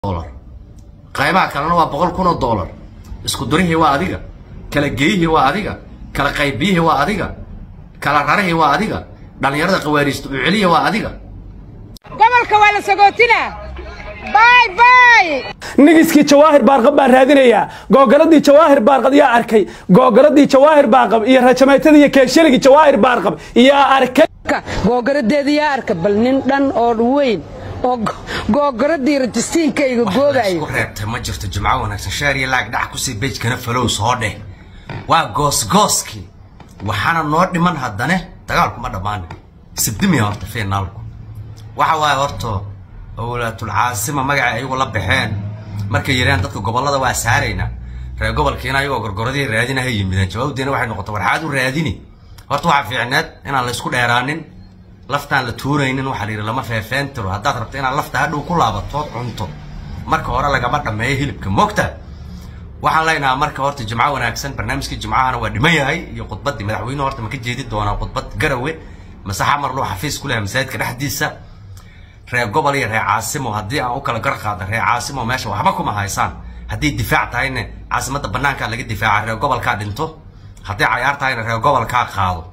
dolar qaybaha kalena waa boqol kun oo dollar isku durihii waa adiga kala geeyihii waa adiga kala qaybiyihii waa adiga kala rarihii waa adiga dhallinyarada qawaariista u celiya waa adiga gobolka waa la sagootinaa bay bay nigiskii jawaahir baarqab baan raadinayaa googaladii jawaahir baarqab yaa arkay googaladii jawaahir baarqab iyo rajamaytada iyo keeshaligii jawaahir baarqab yaa arkay googaradeeda yaa arka bal nin dhan oo weyn oo googaradii rajistiinkayga isku goobayo reebtay ma jirto jimco wanaagsan sheer iyo laag dhac kusii bejkana falow soo dheh waa goosgooskii waxaana noo dhiman haddane dagaalku ma dhammaana sibdimiya horta fiinaalku waxa waaye horta owlaatul caasima magacay ayagu la baxeen markay yidhaheen dadka gobollada waa saaraynaa reer gobolkiina ayagoo gorgoradii raadinaha yimideen jawaabdiina waxay noqotay warxaad u raadini horta waxaa fiicneed inaan la isku dheeraanin laftaan la tuuraynin waxaa la yidhi lama feefeen tiro haddaad rabto inaad lafta hadhow ku laabatood cunto marka hore lagama dhammeeyo hilibka moogta waxaan leenahaa marka horta jimco wanaagsan barnaamijkii jimcahana waa dhiman yahay iyo khudbaddii madaxweynuhu horta ma ka jeedi doonaa khudbad garawe mase xamar luu xafiis ku lehay masaajidka dhexdiisa reer gobol iyo reer caasimo haddii aan u kala gar qaada reer caasimo meesha waxba kuma haysaan haddii difaac tahayna caasimadda bannaankaa laga difaaca reer gobolkaa dhinto haddii cayaar tahayna reer gobolkaa qaado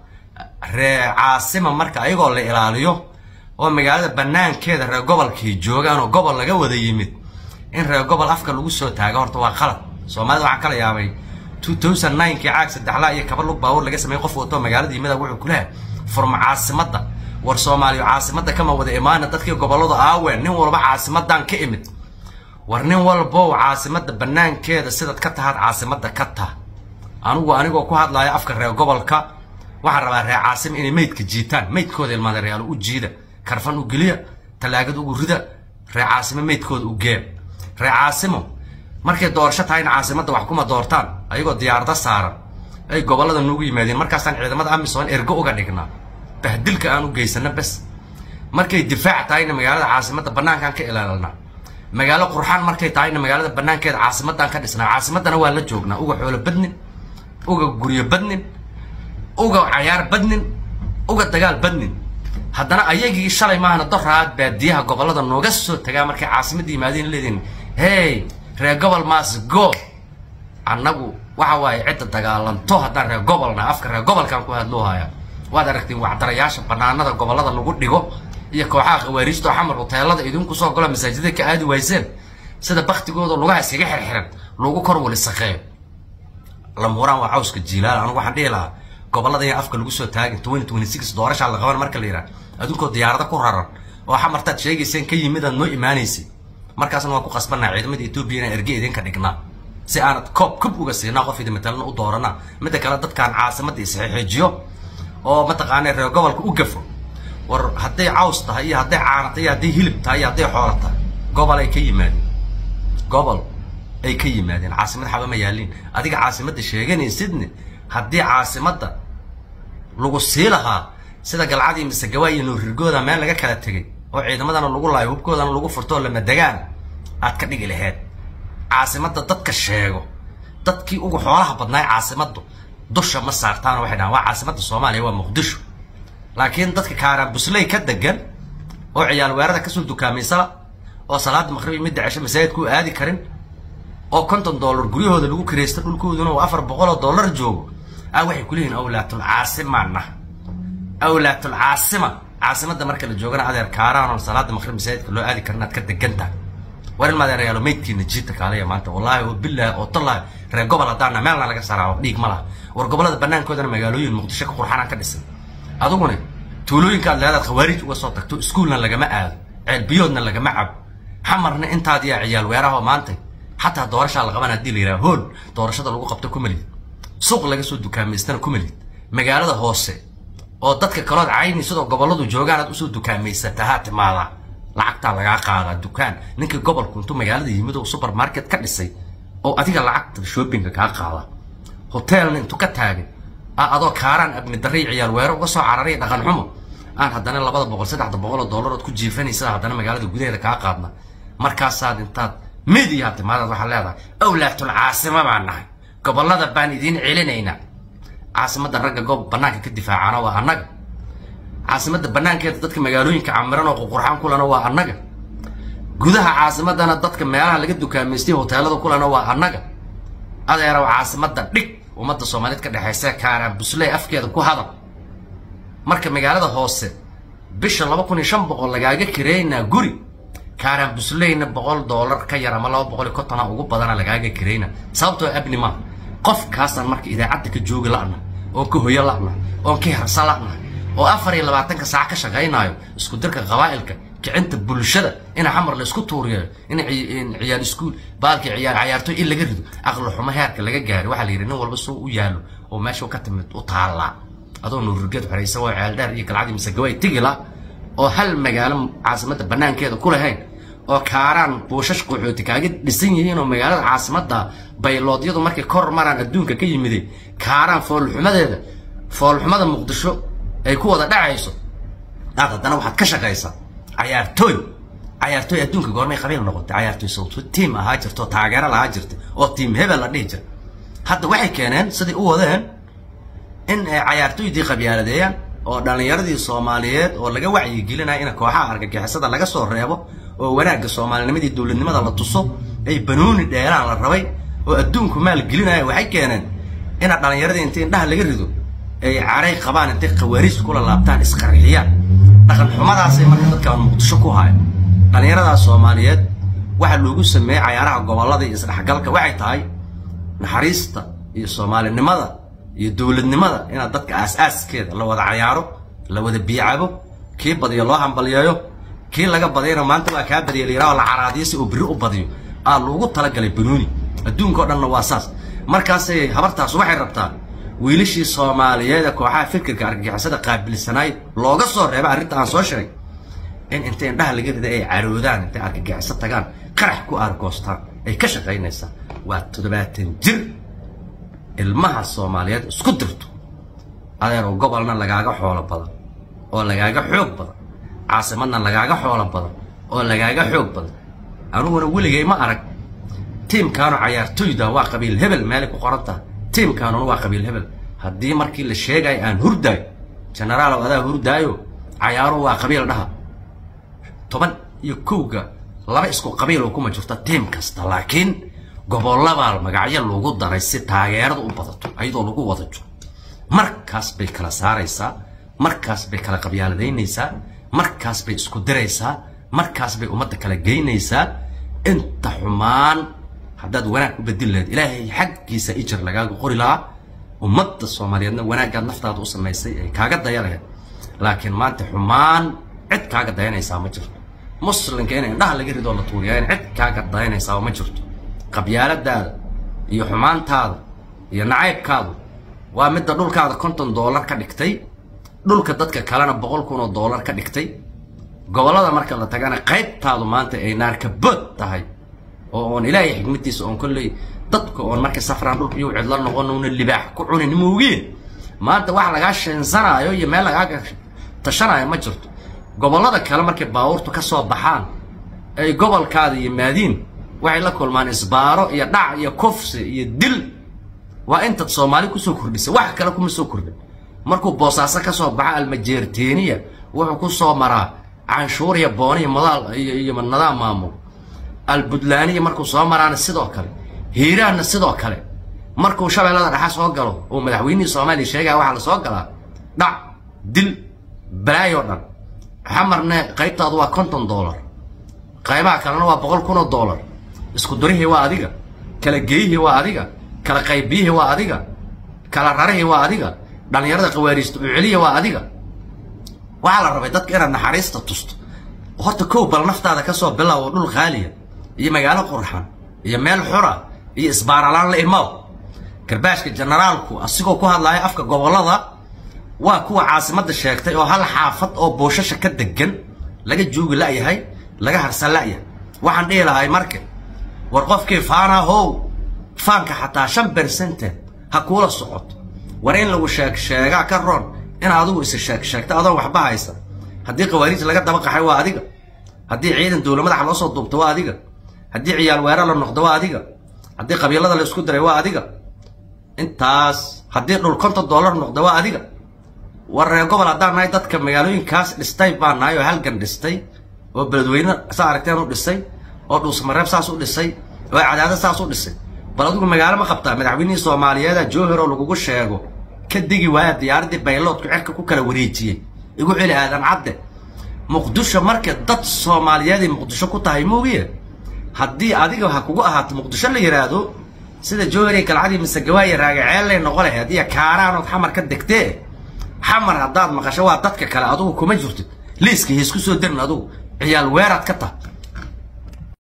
reer caasima marka ayagoo la ilaaliyo oo magaalada bannaankeeda reer gobolkii joogaan oo gobol laga wada yimid in reer gobol afka lagu soo taago horta waa qalad soomaalida waxaa kala yaabay 2009 kii caag saddexlaa iyo kaba lug baawur laga sameeyey qof wato magaalada yimida wuxuu ku lehay furma caasimadda war soomaaliya caasimadda kama wada imaana dadkii gobolladu aaween nin walba caasimadan ka imid war nin walbow caasimadda bannaankeeda sidaad ka tahaad caasimadda ka tah anigu anigoo ku hadlaya afka reer gobolka waxaan rabaa reer caasim inay meydka jiitaan meydkooda ilmaadareyaalo u jiida karfan u geliya tallaagad ugu rida reer caasimo meydkooda u gee reer caasimo markay doorasho tahayna caasimadda wax kuma doortaan ayagoo diyaarada saaran ay gobollada noogu yimaadeen markaasaan ciidamada amisom ergo uga dhignaa bahdilka aan u geysano bes markay difaac tahayna magaalada caasimadda bannaankaan ka ilaalinaa magaalo qurxaan markay tahayna magaalada bannaankeeda caasimaddaan ka dhisnaa caasimaddana waa la joognaa uga xoolo badnin uga guryo badnin uga cayaar badnin uga dagaal badnin haddana ayagii shalay maahana doraad baadiyaha gobollada nooga soo tagaa markay caasimadda yimaadeen leediin hey reer gobol maas go annagu waxa waaye cidda dagaalanto haddaan reer gobolna afka reer gobolkaan ku hadloo hayaa waad aragtiin wacdarayaasha banaanada gobollada lagu dhigo iyo kooxaha khawaariijta oo xamar hoteelada idinku soo galo masaajida ka aadi wayseen sida baktigooda lugaha iskaga xirxiran lagu kor wali saqeeyo lamuraan waa cawska jiilaal anigu waxaan dhihi lahaa gobollada in afka lagu soo taagin twenty twenty six doorashaa la qaban marka la yidhaha adunkoo diyaarada ku raran oo xamartaad sheegayseen ka yimid aad noo imaanaysay markaasna waan ku qasbanaa ciidamada etoobiya inaan erge idinka dhignaa si aanad koob kub uga siinaa qof idi matalana u dooranaa midda kale dadkaan caasimadda isxeexiijiyo oo mataqaanaa reer gobolka u gafo war hadday caws tahay iyo hadday caana tahay iyo hadday hilib tahay iyo hadday xoolo tahay gobol ay ka yimaadeen gobol ay ka yimaadeen caasimad xaba ma yaaliin adiga caasimadda sheeganaysidne haddii caasimadda lagu sii lahaa sida galcadii mise gawaa iyo nuurirgooda meel laga kala tegay oo ciidamadana lagu laayo hubkoodana lagu furtoo lamadegaan aad ka dhigi laheyd caasimadda dadka sheego dadkii ugu xoolaha badnaay caasimaddu dusha ma saartaana waxay dhahaan waa caasimadda soomaaliya waa muqdisho laakiin dadka kaaraan busley ka degan oo ciyaal weerada kasoo dukaamaysala oo salaada maqribi midda cesho masaajidku u aadi karin oo konton dollar guryahooda lagu kiraysta dhulkooduna uu afar boqol oo dollar joogo ah waxay ku leeyihin awlaatul caasimaana awlaatul caasima caasimadda marka la joogana adeer kaaraan oo salaada maqrib masaajidka loo aadi karin aad ka degantahay war ilma adeerayaalo meydkiina jiita kaalaya maanta wallaahi oo bilaahi oo tallaahi reer gobol haddaana meelna laga saraawo dhiig ma laha war gobollada bannaankoodana magaalooyin muqdisho ka qurxanaan ka dhisan aduguna tuulooyinka aad leedaad khawaarij uga soo tagto iskuulna lagama aado ceelbiyoodna lagama cabo xamarna intaad yaa ciyaal weeraho maanta xataa doorashaa la qaban haddii la yidhaha hool doorashada lagu qabto ku malid suuq laga soo dukaamaystana ku malid magaalada hoose oo dadka kalood cayni sidoo gobolladu joogaan aad usoo dukaamaysataa haa timaadaa lacagtaa lagaa qaadaa dukaan ninkii gobolku intuu magaalada yimid oo supermarket ka dhisay oo adiga lacagta shoppingka kaa qaada hoteelna intuu ka taagay aa adoo kaaraan abni darray ciyaal weero uga soo cararay dhaqan xumo aan haddana labada boqol saddexda boqol oo dollar ood ku jiifanaysa haddana magaalada gudaheeda kaa qaadna markaasaad intaad midiyaa timaadaad waxaad leedahay awlaatul caasima baan nahay gobollada baan idiin celinaynaa caasimadda ragga goob bannaanka ka difaacana waa annaga caasimadda bannaankeeda dadka magaalooyinka camiran oo ququrxaan kulana waa annaga gudaha caasimadana dadka meelaha laga dukaamaystay hoteelada kulena waa annaga adeerow caasimadda dhig ummadda soomaaliyeed ka dhexaysa kaaraan busley afkeeda ku hadal marka magaalada hoose bisha laba kun iyo shan boqol lagaaga kireynaa guri kaaraan busleyna boqol doolar ka yar ama laba boqol iyo kontona ugu badana lagaaga kireyna sababtoo abni maa qofkaasaan marka idaacadda ka joogi la'na oon ka hoyo la'na oon ka harsan la'na oo afar iyo labaatanka saac ka shaqaynaayo isku dirka qabaa'ilka kicinta bulshada ina xamar la isku tuuriyayo in ciyaal iskuul baalkii ciyaar cayaartoy in laga rido aqli xumo heerka laga gaari waxaa la yidhi nin walba soo u yaalo oo meesha ka timid u taallaa adoo nuururgeed xoraysa waa ceeldheer iyo galcadii mise gabay tigila oo hal magaalo caasimadda banaankeeda ku lahayn oo kaaraan buushash qaxooti kaaga dhisan yihiin oo magaalada caasimadda bayloodyadu markay kor maraan adduunka ka yimiday kaaraan foolxumadeeda foolxumada muqdisho ay ku wada dhacayso aad haddana waxaad ka shaqaysaa cayaartooy cayaartooy adduunka goormay qabiil noqotay cayaartooy sawto tiim ahaa jirta oo taageero lahaa jirta oo tiim hebel la dhihi jira hadda waxay keeneen siday u wadeen in ay cayaartooydii qabyaaladeeyaan oo dhallinyaradii soomaaliyeed oo laga wacyigelinaya in kooxaha argagixisada laga soo reebo oo wanaagga soomaalinimadii dowladnimada la tuso ay banooni dheeraan la rabay oo adduunku maal gelinaya waxay keeneen ina dhallinyaradii intii indhaha laga rido ay caray qabaan intay khawaariij kula laabtaan isqarxiyaan dhaqan xumadaasay marka dadkaan muqdisho ku haya dhallinyaradaas soomaaliyeed waxaa loogu sameeyey cayaaraha gobollada iyo isdhexgalka waxay tahay naxariista iyo soomaalinimada iyo dowladnimada inaad dadka aas-aaskeeda la wada cayaaro la wada biicabo kii badiyo loo hambalyeeyo kii laga badiyana maanta waa kaa badiya layiraha oo la caraadiyo si uu biri u badiyo aa loogu talagalay banuuni adduunka o dhanna waa saas markaasay habartaas waxay rabtaa wiilashii soomaaliyeed ee kooxaha fikirka argagixisada qaabilsanaay looga soo reeba arrinta aan soo sheegay in intay indhaha laga rida ay caroodaan intay argagixiso tagaan qarax ku aargoostaan ay ka shaqaynaysaa waa toddobaatan jir ilmaha soomaaliyeed isku dirto adeeroo gobolna lagaaga xoolo badan oo lagaaga xoog badan caasimadna lagaaga xoolo badan oo lagaaga xoog badan aniguna weligay ma arag tiimkaanu cayaartoyda waa qabiil hebel meelay ku qoran tahay tiimkaanuna waa qabiil hebel haddii markii la sheegayo aan hurdaayo genaraalow adaa hurdaayo cayaaruhu waa qabiil dhaha toban iyo kowga laba isku qabiiloo kuma jirto tiim kasta laakiin gobollabaa magacyo lagu daray si taageerada u badato ayadoo lagu wada jiro markaas bay kala saaraysaa markaas bay kala qabyaaladaynaysaa markaas bay isku diraysaa markaas bay ummadda kala geynaysaa inta xumaan haddaad wanaag u bedin lahayd ilaahay xaggiisa ijar lagaaga qori lahaa ummadda soomaaliyeedna wanaaggaad naftaada u samaysay ay kaaga daya lahayd laakiin maanta xumaan cid kaaga dayanaysaa ma jirto muslimka in indhaha laga ridoo la tuuriyaa in cid kaaga dayanaysaa ma jirto qabyaaladaada iyo xumaantaada iyo nacaybkaadu waa midda dhulkaada konton doolar ka dhigtay dhulka dadka kalena boqol kun oo doolar ka dhigtay gobollada marka la tagana qaybtaadu maanta ay naarkabood tahay oo oon ilaahay xigmadiisa oon kolley dadka oon markay safraan dhulka iyo cidla noqon una libaax ku cunin moogiin maanta wax lagaa sheensanaayo iyo meel lagaaga tashanaayo ma jirto gobollada kale markay baabuurtu ka soo baxaan ay gobolkaada yimaadiin waxay la kulmaan isbaaro iyo dhac iyo kufsi iyo dil waa intaad soomaali kusoo kordhisay wax kale kuma soo kordhin markuu boosaaso ka soo baxa almajeerteeniya wuxuu ku soo maraa canshuuriya booniya madaal iyo nadaam maamul albutlaaniya markuu soo maraana sidoo kale hiiraanna sidoo kale markuu shabeellada dhexa soo galo oo madaxweynihii soomaaliya sheegaya waxaa la soo galaa dhac dil balaayoo dhan xamarne qaybtaadu waa konton doolar qaybaha kalena waa boqol kun oo doolar isku durihii waa adiga kala geeyihii waa adiga kala qaybiyihii waa adiga kala rarihii waa adiga dhallinyarada qawaariista uceliya waa adiga waxaa la rabay dadka inaad naxariista tusto horta kow bal naftaada ka soo bilow dhul khaaliya iyo magaalo qurxan iyo meel xura iyo isbaaralaan la imaw garbaashka generaalku asigoo ku hadlaya afka gobollada waa kuwa caasimadda sheegtay oo hal xaafad oo boosasha ka degan laga joogi la'yahay laga harsan la'yahay waxaan dhihi lahay marka war qofkii faana how faanka xataa shan bersente ha kuula socoto war in lagu sheeg sheegaa ka roon in adigu isa sheeg sheegta adoon waxba haysa haddii qawaariij laga daba qaxay waa adiga haddii ciidan dowla madaxa loo soo duubto waa adiga haddii ciyaal weerar la noqdo waa adiga haddii qabiilada la isku diray waa adiga intaas haddii dhul konton dollar noqdo waa adiga war reer gobol haddaan nahay dadka magaalooyinkaas dhistay baan nahay oo halgan dhistay oo beledweyne saa aragteen u dhisay oo dhuusmareeb saas u dhisay oo cadaado saas u dhisay bal adigu magaalo ma qabtaa madaxweynihii soomaaliyeeda jowhar oo lagugu sheego ka degi waaya diyaaraddii bayloodku cerka ku kala wareejiyey igu celi aadan cadde muqdisho marka dad soomaaliyeeday muqdisho ku tahay moogiye haddii adiga ha kugu ahaato muqdisho la yidhaahdo sida jowhariya galcadii mise gawaaya raagaceellay noqo lahayd iyo kaaraanood xamar ka degtee xamar haddaad maqasho waa dadka kale adugu kuma jirtid liiska hiisku soo darin adugu ciyaal weeraad ka tah